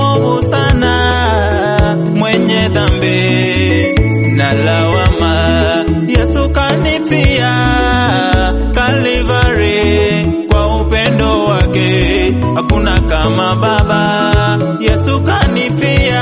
mwovu sana, mwenye dhambi na lawama. Yesu kanipia Kalivari kwa upendo wake, hakuna kama Baba. Yesu kanipia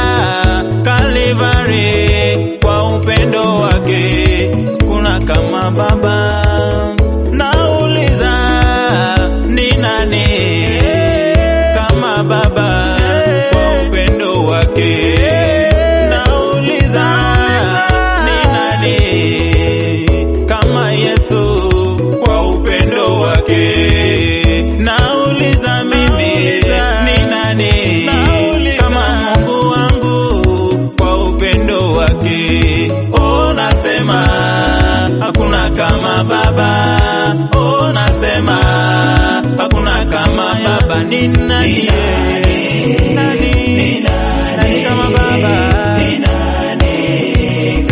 Kalivari kwa upendo wake, hakuna kama Baba. Nauliza ni nani kama Baba kwa upendo wake? Nauliza ni nani kama Yesu kwa upendo wake? Nauliza mimi ni nani kama Mungu wangu kwa upendo wake? Oh, nasema hakuna kama Baba. Oh, nasema hakuna kama Baba. Ni nani? Nani? Nani kama Baba? Ni nani?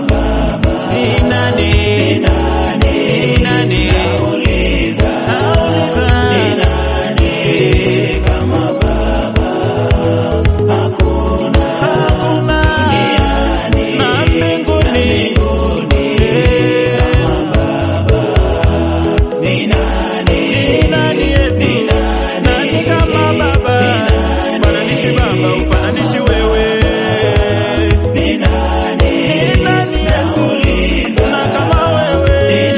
Ni nani? Nauliza. Hakuna. Na mbinguni. Ni nani eti? Nani kama Baba? Ufananishi Baba, ufananishi wewe. Ni nani Yesu? Na kama wewe.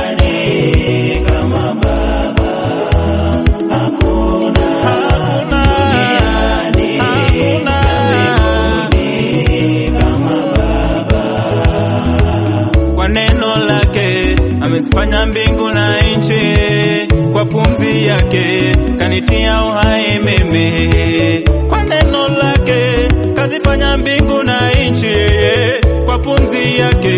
Hakuna. Hakuna. Kwa neno lake amezifanya mbingu na nchi, kwa pumzi yake kanitia uhai mimi. Kwa neno lake kazifanya mbingu na nchi, kwa pumzi yake